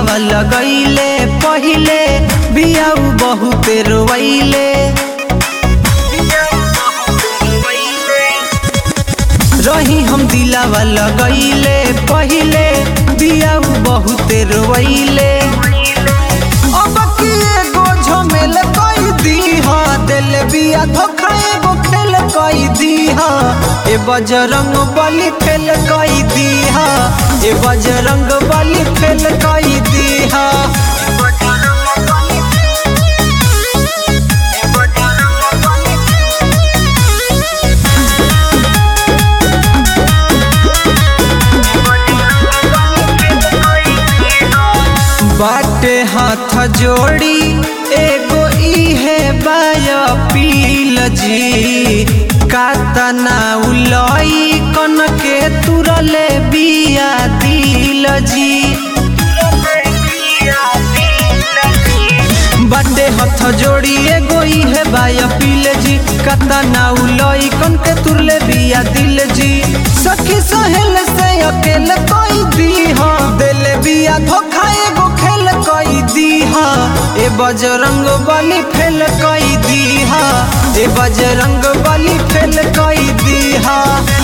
दिलावा लगैले पहिले बियाऊ बहुते रोवैले रही हम दिलावा लगैले पहिले बियाऊ बहुते रोवैले अब की एगो झमेल कई दीहा दिल बिया धोखा एगो खेल कई दीहा ए बजरंग बली फेल कई दीहा ए बजरंग बली फेल कई दीहा बाटे हाथ जोड़ी एगो इहे बाया पील जी कातना उलई कन के तुरले बिया दिल जी बाटे हाथ जोड़ी एगो इहे बाया पील जी कातना उलई कन के तुरले बिया दिल जी सखी सहेल से अकेल कोई दीहा दिल बिया धोखा एगो खेल कई दीहा ए बजरंग बली फेल कई दीहा ए बजरंग बली फेल कई दीहा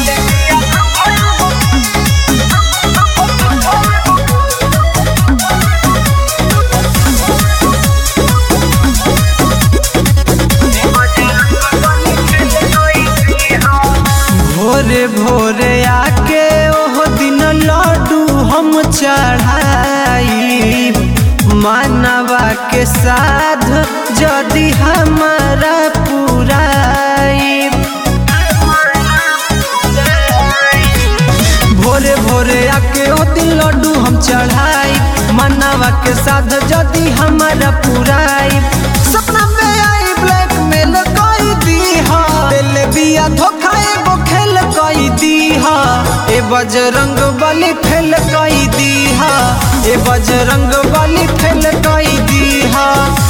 भोरे भोरे आके ओह दिन लड्डू हम चढ़ाई मानवा के साध जदि हमारा पुराई भोरे भोरे आके ओ दिन लड्डू हम चढ़ाई मानवा के साध जदि हमारा पुराई सपना में आई ब्लैक मेल कई दीहा दिल बिया धोखा एगो खेल कई दीहा ए बजरंग बली फेल कई दीहा ए बजरंग बली फेल कई दीहा